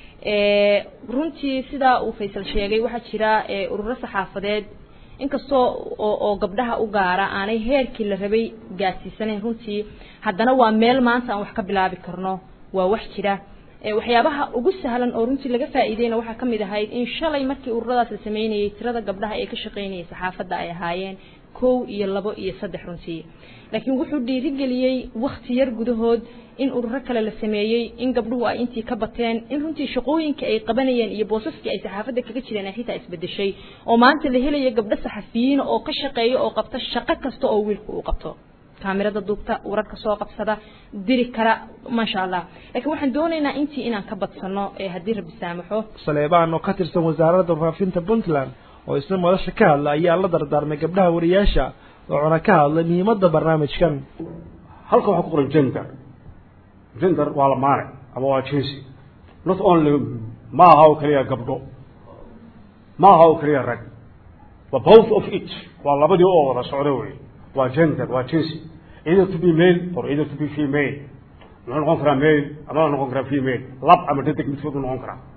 runtii sidaa uu faysal sheegay waxaa jira ururo saxaafadeed inkastoo oo oo gabdhaha u gaara aanay heerkii la rabay gaadsiisanayn runtii haddana waa meel maanta aan wax ka bilaabi karno waa wax jira waxyaabaha ugu sahlan oo runtii laga faa'iideyna waxaa kamid ahayd in shalay markii ururadaas la sameynayay tirada gabdhaha ee ka shaqeynayay saxaafadda ay ahaayeen kow iyo labo iyo saddex runtii laakiin wuxuu dhiirigeliyey wakti yar gudahood in ururo kale la sameeyey in gabdhuhu ay intii ka bateen in runtii shaqooyinkii ay qabanayeen iyo boosaskii ay saxaafadda kaga jireen ay xitaa isbedeshay oo maanta la helaya gabdho saxafiyiin oo ka shaqeeya oo qabta shaqo kasta oo wiilku uu qabto kaamirada duubta wararka soo qabsada diri kara maasha allah laakiin waxaan doonaynaa intii inaan ka badsano ee haddii rabbi saamaxo saleebaan oo ka tirsan wasaaradda warfaafinta puntland oo isna madasha ka hadla ayaa la dardaarmay gabdhaha wariyaasha wuxuuna ka hadlay muhiimadda barnaamijkan halka waxaa ku qoran gender gender waa lamaane ama waa jinsi not only ma aha oo keliya gabdho ma aha oo keliya rag waa both of it waa labadii oo wada socda wey waa gender waa jinsi either to be male or either to be female muxuu noqon karaa male ama noqon karaa female lab ama dadig midkood u noqon karaa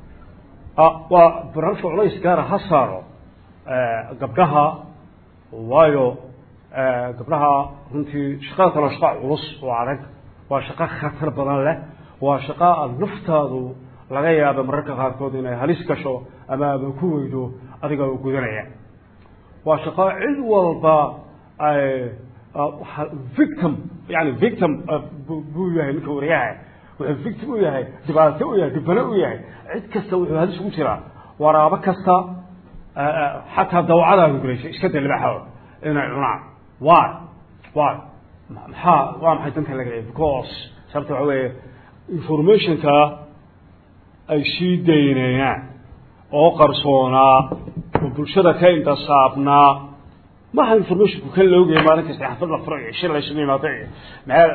waa barnaamijka culays gaara ha saaro gabdhaha waayo gabdhaha runtii shaqada kaloo shaqa culus oo adag waa shaqo khatar badan leh waa shaqo aada naftaadu laga yaaba mararka qaarkood inay halis gasho ama aba ku weydo adiga u gudanaya waa shaqo cid walba victim yani victim buu yahay ninka wariyaha wuxuu victim u yahay dhibaato u yahay dhibano u yahay cid kasta wuxuu halis ugu jiraa waraabo kasta xataa dawcadaa guguleysay iska da libaxooda inay cunaan why why maxaa waa maxay danta laga leeyahay because sababta waxa weeye informationka ay sii daynayaan oo qarsoonaa oo bulshada ka intasaabnaa maha informationku kan loogaya maalin kasta xafad la furo iyo shir la isugu yimaado iyo meel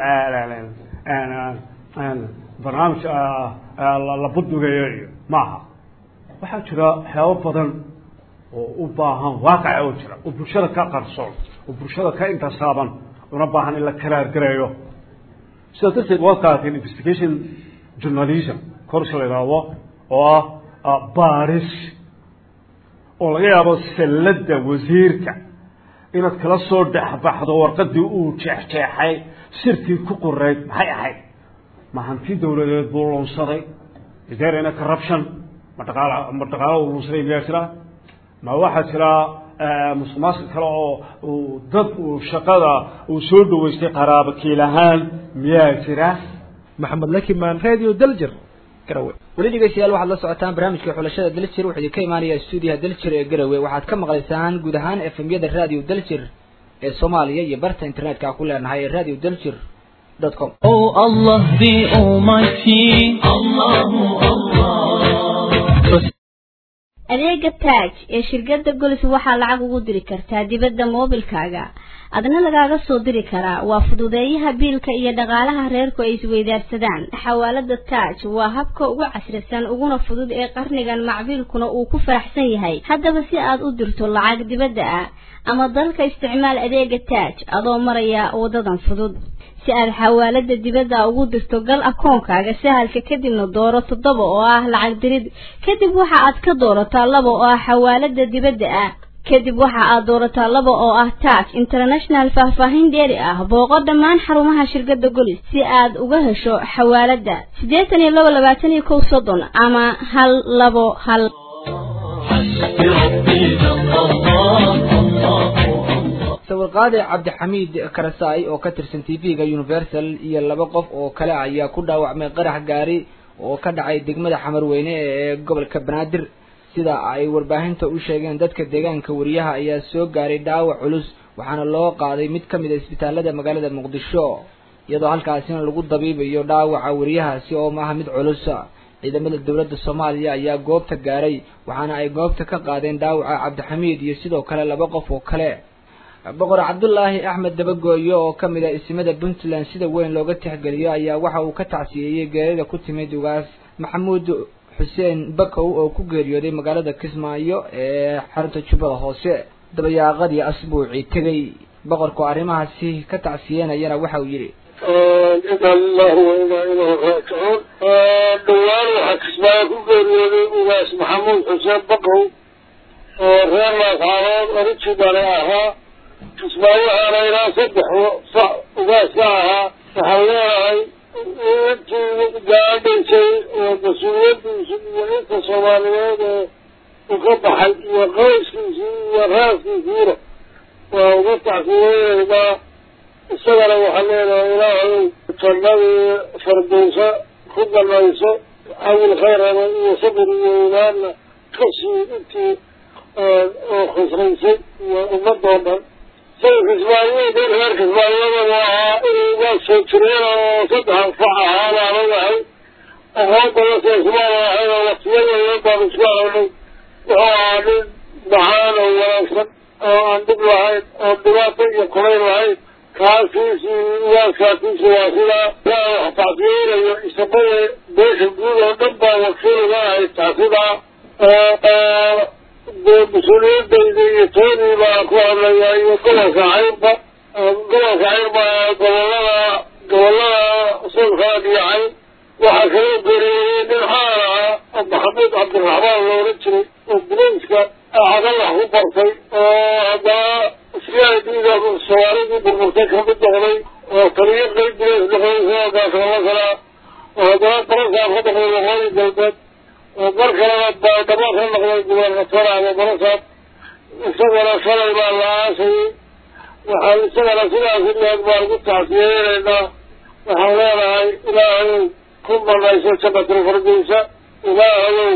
barnaamij la buddugayo iyo maaha waxaa jira waxyaabo badan oo u baahan waaqaca oo jira oo bulshada ka qarsoon oo bulshada ka intasaaban una baahan in la karaargareeyo sidaa darteed waad qaateen investigation journalism korsi la yidhaahdo oo ah baris oo laga yaabo salladda wasiirka inaad kala soo dhexbaxdo warqadii uu jeexjeexay sirtii ku qoreyd maxay ahayd ma hanti dawladeed buu lunsaday is there any corruption ma dhaqaal ma dhaqaalo uu lunsaday miyaa jira ma waxaa jira musuqmaasuq kale oo uu dad uu shaqada uu soo dhaweystay qaraabo kiil ahaan miyaa jira maxamed lakimaan radio daljir garawe weli dhegeystayaal waxaad la socotaan barnaamijka xulashada daljir wuxuu idinka imaanayaa stuudiyaha daljir ee garawe waxaad ka maqlaysaan guud ahaan f m yada radio daljir ee soomaaliya iyo barta internetka ku leenahay ee radio daljir dot com Oh Allah the Almighty, Allahu Allah. adeega taaj ee shirkadda golis waxaa lacag ugu diri kartaa dibadda moobilkaaga adna lagaaga soo diri karaa waa fududeeyaha biilka iyo dhaqaalaha reerku ay isweydaarsadaan xawaalada taaj waa habka ugu casrisan uguna fudud ee qarnigan macbiilkuna uu ku faraxsan yahay haddaba si aad u dirto lacag dibadda ah ama dalka isticmaal adeega taaj adoo maraya wadadan fudud si aad xawaalada dibadda ugu dirto gal akoonkaaga sahalka kadibna dooro toddoba oo ah lacag dirid kadib waxa aad ka doorataa laba oo ah xawaalada dibadda ah kadib waxa aad doorataa laba oo ah taaj international faahfaahin dheeri ah booqo dhammaan xarumaha shirkadda golis si aad uga hesho xawaalada siddeetan iyo labo labaatan iyo kow soddon ama hal labo hal sawirqaade cabdixamiid karasaay oo ka tirsan t v-ga universal iyo laba qof oo kale ayaa ku dhaawacmay qarax gaari oo ka dhacay degmada xamarweyne ee gobolka banaadir sida ay warbaahinta u sheegeen dadka deegaanka wariyaha ayaa soo gaaray dhaawac culus waxaana loo qaaday mid ka mid a isbitaalada magaalada muqdisho iyadoo halkaasina lagu dabiibayo dhaawaca wariyahaasi oo maaha mid culus ciidamada dowladda soomaaliya ayaa goobta gaaray waxaana ay goobta ka qaadeen dhaawaca cabdixamiid iyo sidoo kale laba qof oo kale boqor cabdulaahi axmed dabagooyo oo ka mid ah isimada puntland sida weyn looga tixgeliyo ayaa waxa uu ka tacsiyeeyey geerida ku timid ugaas maxamuud xuseen bakow oo ku geeriyooday magaalada kismaayo ee xarunta jubbada hoose dabayaaqadii asbuucii tegay boqorku arrimahaasi ka tacsiyenayana waxa uu yidhi ina lillahi wa inaa ilayhi raajicuun dhowaan waxaa kismaayo ku geeriyooday ugaas maxamuud xuseen bakow oo reer laascaarood originale ahaa kismaayahaana ilaa saddex sac ugaas ka ahaa waxaan leenahay intii gaadhaysay oo mas-uuliyadiisi iyo inta soomaaliyeed ee u ka baxay iyo qoyskiisii iyo raaskiisiina waa uga tacsiyeynaydaa isagana waxaan leenahay ilaahay jannadii fardowsa ku galayso awil khayrana iyo sabir iyo imaanna ka sii intii oo khusraysay iyo ummadoo dhan say kismaayood reer kismaayadana ahaa inay waa soo jireen oo saddex fac ahaa baana yahay aqoon badanse ismaan ahayn oo waqtiyadeedan baan isku aragnay wuxuu ahaa nin macaan oo wanaagsan oo aan dhib lahayn oo dhibaato iyo kulayn lahayn kaasiisi waaskaasiisi waa sidaa yaa wax tacsiyeynayo isabada beesha guud oo dhan baa wakiiliga ahayd taasidaa dee mas-uuliyadayda iyo toodii baa ku hadlaya iyo gobolka cayrba gobolka cayrba gobolada gobolada sulkaan iyo cayn waxaa kala geeriyeyey nin xaal ah maxamuud cabdiraxmaan loola jiray oo bulayska cagalax ku bartay oo haddana c i d da soomaalidii burburtay kamid noqday oo taliyo qeyb bulays noqday sidoo gaasoola kalaa oo haddana barasaab ka noqday waqooyi galbeed oo mar kalena baadhabo ka noqday gubernator ama barasaab isagana shalay baa la aasayay waxaan isagana sidaas ileeg baan ku tacsiyeynaynaa waxaan leenahay ilaahay ku banayso jannatul firdowsa ilaahayow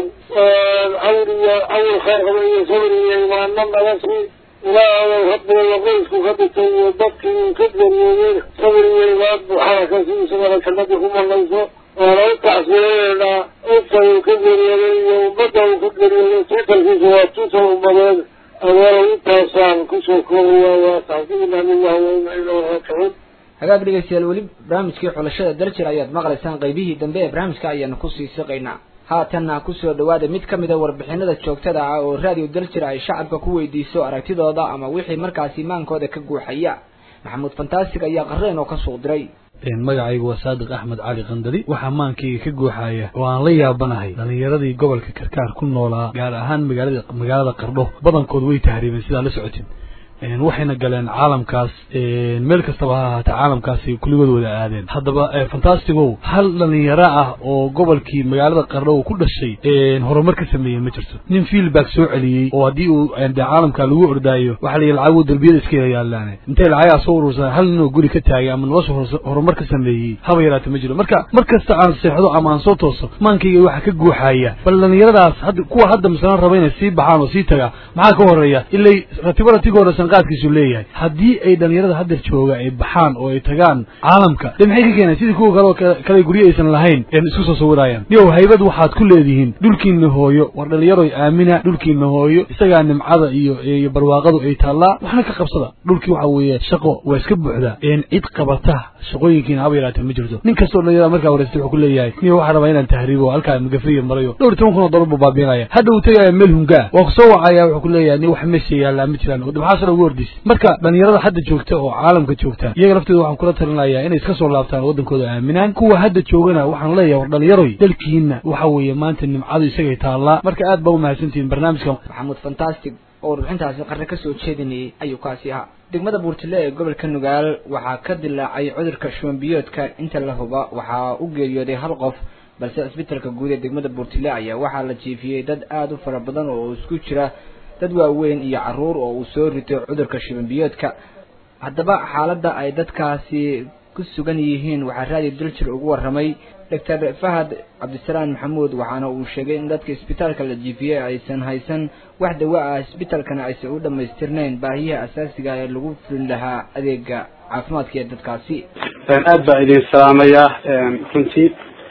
cawr iyo cawr khayr qaba iyo sabr iyo imaano naga sii ilaahayow rabbiga qoysku ka dhigtay iyo dadkii uu ka geeriyoodeen sabr iyo imaan buuxada ka sii isagana jannadii ku banayso waana u tacsiyadeynaa inta uu ka geeriyooday iyo ummadda uu ka geeriyooday tiitalkiisa waa tiital ummadeed adeero intaasaan kusoo koobaya waa tacsiina lillahi wa inna ilayhi raajicuun hagaag dhegeystayaal weli barnaamijkii xulashada daljir ayaad maqlaysaan qaybihii dambe ee barnaamijka ayaanu kusii siqaynaa haatanna kusoo dhawaada mid ka mida warbixinada joogtada ah oo raadiyo daljir ay shacabka ku weydiiso aragtidooda ama wixii markaasi maankooda ka guuxaya maxamuud fantaastig ayaa qareen oo ka suuq diray magacaygu waa saadiq axmed cali kandali waxaa maankayga ka guuxaya oo aan la yaabanahay dhallinyaradii gobolka karkaar ku noolaa gaar ahaan magaalada magaalada qardho badankood way tahriibeen sidaa la socotin waxayna galeen caalamkaas meel kastaba ha ahaatee caalamkaasi kulligood wada aadeen haddaba fantastigow hal dhalinyaro ah oo gobolkii magaalada qardho uu ku dhashay horumar ka sameeyey ma jirto nin feelback soo celiyey oo haddii uu de caalamka lagu ordaayo waxaa la yidhi lacagu derbiyada iska yaalaane intay lacagaa soo urursan hal nin oo guri ka taagay ama nolosha horumar ka sameeyey haba yaraate ma jiro marka mar kasta aan seexdo ama aan soo tooso maankayga waxaa ka guuxaya bal dhalinyaradaas hadda kuwa hadda masalan raba inay sii baxaan oo sii tagaa maxaa ka horeeya ilay ratibo ratigooda sanqaadkiisu leeyahay haddii ay dhalinyarada hadda jooga ay baxaan oo ay tagaan caalamka de maxay ka keeneen sidii kuwa kaleo kale guryo aysan lahayn een isku soo sawirayaan niyow haybad waxaad ku leedihiin dhulkiina hooyo war dhalinyaroy aamina dhulkiina hooyo isagaa nimcada iyo iyo barwaaqadu ay taallaa waxna ka qabsada dhulkii waxa weeye shaqo waa iska buuxdaa een cid qabata shaqooyinkiina haba yaraatee ma jirto nin kastoo dhalinyarada markaa wareystay wuxuu ku leeyahay niyo waxaa rabaa inaan tahriibo halkaa magafriya marayo dhowr toban kun oo dollar buu baabiinaya hadda uu tegaya meel hungaa waa kusoo wacaya wuxuu ku leeyahay ni wax meesha yaallaa ma jiraan maxaasala ugu ordis marka dhalinyarada hadda joogta oo caalamka joogta iyaga laftooda waxaan kula talinayaa inay iska soo laabtaan waddankooda aaminaan kuwa hadda joogana waxaan leeyahay war dhalinyaroy dalkiina waxa weeye maanta nimcadu isagay taallaa marka aad baa umahadsantihiin barnaamijka maxamuud fantastic oo warbixintaasi qarre ka soo jeedinayay ayuu kaasi ahaa degmada buurtile ee gobolka nugaal waxaa ka dilaacay cudurka shubanbiyoodka inta la huba waxaa u geeriyooday hal qof balse cisbitalka guud ee degmada buurtile ayaa waxaa la jiifiyey dad aada u fara badan oo isku jira dad waaweyn iyo caruur oo uu soo rito cudurka shubanbiyoodka haddaba xaaladda ay dadkaasi ku sugan yihiin waxaa raadiyo daljir ugu warramay doctor fahad cabdisalaam maxamuud waxaana uu sheegay in dadka isbitaalka la jiifiyey aysan haysan wax dawa ah isbitaalkana aysan u dhammaystirnayn baahiyaha asaasiga ee lagu fulin lahaa adeega caafimaadka ee dadkaasi aad baa idin salaamayaa runtii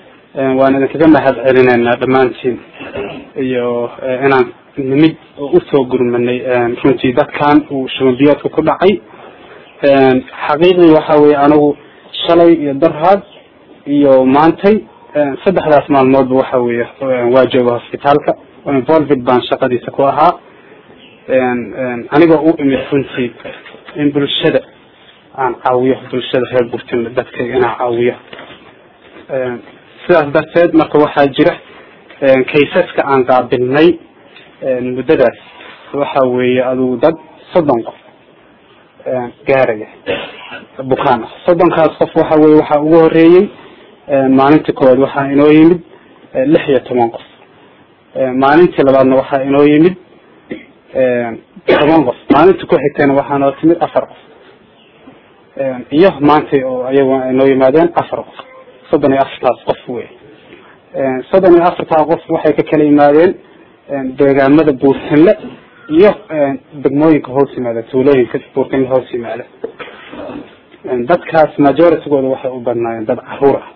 waan idinkaga mahad celinaynaa dhammaantiin iyo inaan nimid oo usoo gurmanay runtii dadkan uu shubanbiyoodka ku dhacay xaqiiqdii waxa weeye anigu shalay iyo darhaad iyo maantay saddexdaas maalmoodba waxa weeye waa jooga hosbitaalka involved baan shaqadiisa ku ahaa anigoo u imid runtii in bulshada aan caawiyo bulshada reer burtinle dadkayga inaan caawiyo sidaas darteed marka waxaa jira kaysaska aan qaabilnay muddadaas waxa weeye adugu dad soddon qof gaaraya bukaan ah soddonkaas qof waxa weye waxaa ugu horeeyey maalintii koowaad waxaa inoo yimid lix iyo toban qof maalintii labaadna waxaa inoo yimid toban qof maalintii ku xigtayna waxaa noo timid afar qof iyo maantay oo ayagu inoo yimaadeen afar qof soddon iyo afartaas qof wey soddon iyo afartaa qof waxay ka kala yimaadeen deegaamada buurtinle iyo degmooyinka hoos yimaada tuulooyinka buurtinle hoos yimaada dadkaas majoritygooda waxay u badnaayeen dad caruur ah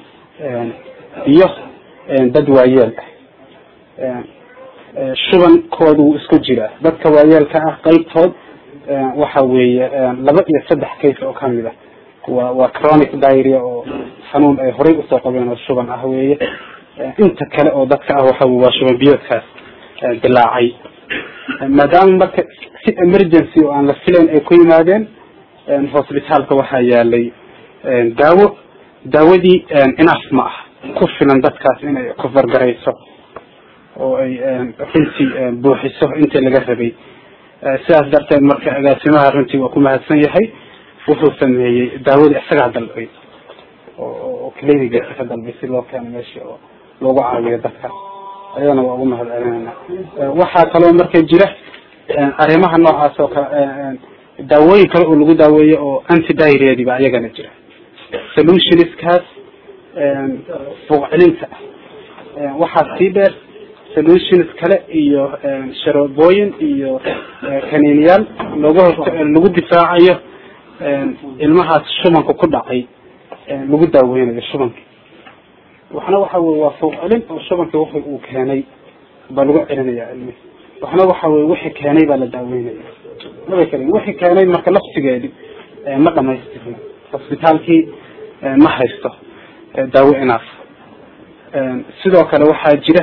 iyo dad waayeel ah shubankooda wuu isku jiraa dadka waayeelka ah qeybtood waxa weeye laba iyo saddex case oo kamid ah waa waa chronic diarrhea oo xanuun ay horay usoo qabeen oo shuban ah weeye inta kale oo dadka ah waxa waa shuban biyoodkaas dilaacay maadaama marka si emergency oo aan la filayn ay ku yimaadeen hosbitaalka waxaa yaalay daawo daawadii enough ma ah ku filan dadkaas inay kufargarayso oo ay runtii buuxiso intii laga rabay sidaas darteed marka agaasimaha runtii waa ku mahadsan yahay wuxuu sameeyey daawadii isagaa dalbay oo cliniga ka dalbay si loo keeno meeshii oo loogu caawiyo dadka ayadana waa ugu mahad celinayna waxaa kaloo marka jira arrimaha noocaas oo kale daawooyin kale oo lagu daaweeyo oo anti diarrheadiba ayagana jira solutionskaas fuuq celinta waxaa sii dheer solutions kale iyo sharoobooyin iyo kaniiniyaal looga hor lagu difaacayo ilmahaas shubanka ku dhacay lagu daaweynayo shubanka waxna waxa weye waa fuuq celin oo shubanka wixii uu keenay baa lagu celinaya ilmi waxna waxa weye wixii keenay baa la daaweynaya maba kelin wixii keenay marka laftigeedi ma dhamaystirno hosbitaalkii ma haysto daawo inaaf sidoo kale waxaa jira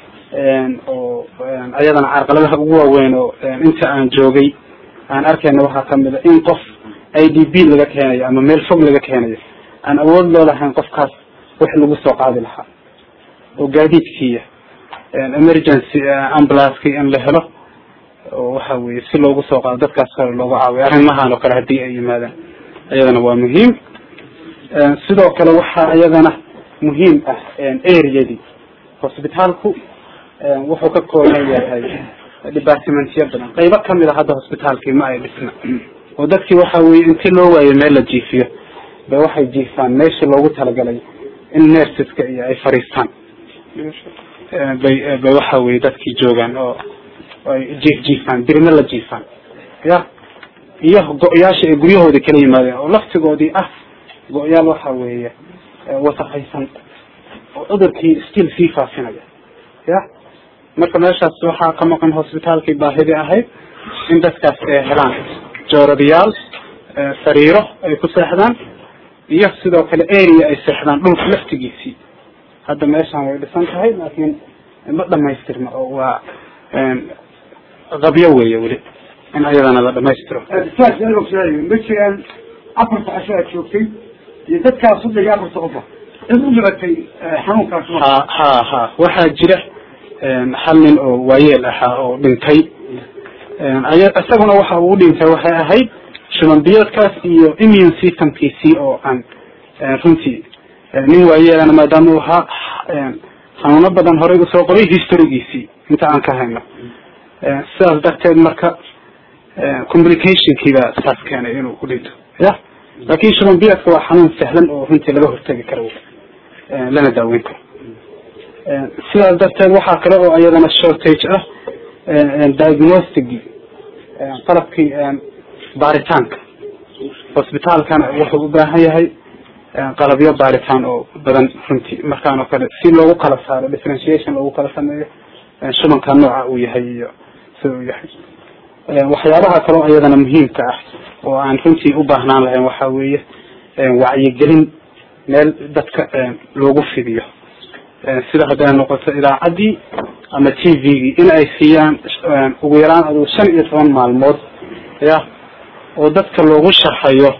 oo ayadana carqaladaha ugu waaweyn oo inta aan joogay aan arkayna waxaa kamid a in qof i d b laga keenayo ama meel fog laga keenayo aan awood loo lahayn qofkaas wax lagu soo qaadi lahaa oo gaadiidkiiya emergency ambulanceki in la helo oo waxa weye si loogu soo qaado dadkaas kale loogu caawiyo arrimahan oo kale haddii ay yimaadaan iyadana waa muhiim sidoo kale waxaa iyadana muhiim ah areadii hosbitaalku wuxuu ka kooban yahay departmentyo badan qaybo kamid a hadda hosbitaalkii ma ay dhisna oo dadkii waxa weye intii loo waayo meel la jiifiyo ba waxay jiifaan meeshii loogu talagalay in nerseska iyo ay fariistaan bay bay waxa weye dadkii joogaan oo ay jiif jiifaan dirina la jiifaan ya iyo go-yaasha ay guryahoodii kala yimaadeen oo laftigoodii ah go-yaal waxa weeye wasaqaysan oo cudurkii still sii faafinaya ya marka meeshaas waxaa ka maqan hosbitaalkii baahidii ahayd in dadkaas ay helaan jooradayaal sariiro ay ku seexdaan iyo sidoo kale area ay seexdaan dhulka laftigiisii hadda meeshaan way dhisan tahay laakiin ma dhamaystirna oo waa qabyo weeye weli in ayadana la dhamaystiro saas in ogsaay ma jiraan afarta casho aad joogtay iyo dadkaas soddon iyo afarta qofa cid u dhibatay xanuunkaas ha ha ha waxaa jira hal nin oo waayeel ahaa oo dhintay aya isaguna waxa uu dhintay waxay ahayd shuban biyoodkaas iyo immune systemkiisii oo aan runtii nin waayeelana maadaama uu ahaa xanuuno badan horey usoo qoray historygiisii inta aan ka hayno sidaas darteed marka communicationkiibaa saas keenay inuu ku dhinto ya laakin shuban biyoodka waa xanuun sahlan oo runtii laga hortegi karo lana daaweyn karo sidaas darteed waxaa kale oo iyadana shortage ah diagnosticii qalabkii baaritaanka hosbitaalkana wuxuu u baahan yahay qalabyo baaritaan oo badan runtii markaan oo kale si loogu kala saaro differentiation loogu kala sameeyo shubanka nooca uu yahay iyo sida uu yahay waxyaabaha kaleo iyadana muhiimka ah oo aan runtii u baahnaan lahayn waxa weeye wacyigelin meel dadka loogu fidiyo sida hadday noqoto idaacaddii ama t v-gii in ay siiyaan ugu yaraan adugu shan iyo toban maalmood ya oo dadka loogu sharxayo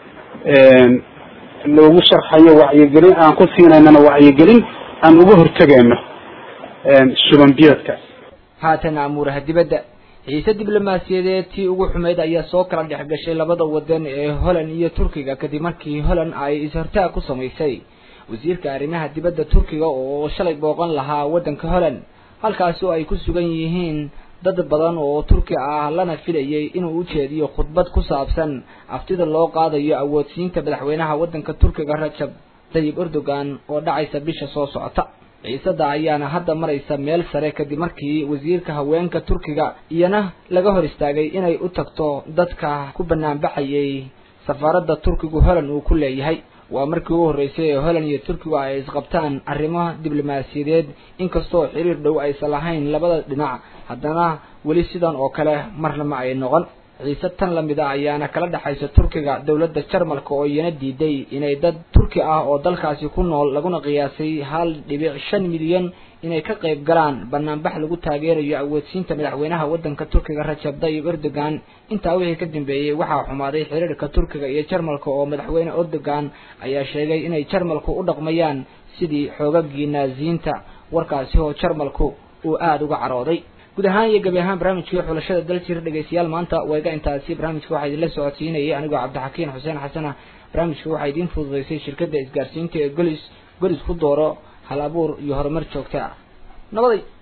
loogu sharxayo wacyigelin aan ku siinaynana wacyigelin aan uga hortegayno shuban biyoodka haatan amuuraha dibadda xiise diblomaasiyadeed tii ugu xumeyd ayaa soo kala dhex gashay labada wadan ee holland iyo turkiga kadib markii holland ay is-hortaag ku samaysay wasiirka arrimaha dibadda turkiga oo shalay booqan lahaa waddanka holland halkaasi oo ay ku sugan yihiin dad badan oo turki ah lana filayay inuu u jeediyo khudbad ku saabsan aftida loo qaadayo awoodsiinta madaxweynaha waddanka turkiga rajab tayyib erdogan oo dhacaysa bisha soo socota ciisada ayaana hadda maraysa meel sare kadib markii wasiirka haweenka turkiga iyana laga hor istaagay inay u tagto dadka ku banaanbaxayay safaaradda turkigu holland uu ku leeyahay waa markii ugu horreysay ee holland iyo turkigu ay isqabtaan arrimo diblomaasiyadeed inkastoo xiriir dhow aysan lahayn labada dhinac haddana weli sidan oo kale marna ma ay noqon ciise tan lamid a ayaana kala dhexaysa turkiga dowladda jarmalka oo iyana diiday inay dad turki ah oo dalkaasi ku nool laguna qiyaasay hal dhibic shan milyan inay ka qayb galaan banaanbax lagu taageerayo awoodsiinta madaxweynaha waddanka turkiga rajab tayyib erdogan intaa wixii ka dambeeyey waxaa xumaaday xiriirka turkiga iyo jarmalka oo madaxweyne erdogan ayaa sheegay inay jarmalku u dhaqmayaan sidii xoogagii naaziyiinta warkaasi oo jarmalku uu aada uga carooday guud ahaan iyo gebi ahaan barnaamijkii xulashada daljir dhegeystayaal maanta wayga intaasi barnaamijka waxaa idinla socodsiinayay anigoo cabdixakiin xuseen xasana barnaamijka waxaa idiin fududeysay shirkadda isgaarsiinta ee golis golis ku dooro hal abuur iyo horumar joogta ah nabaday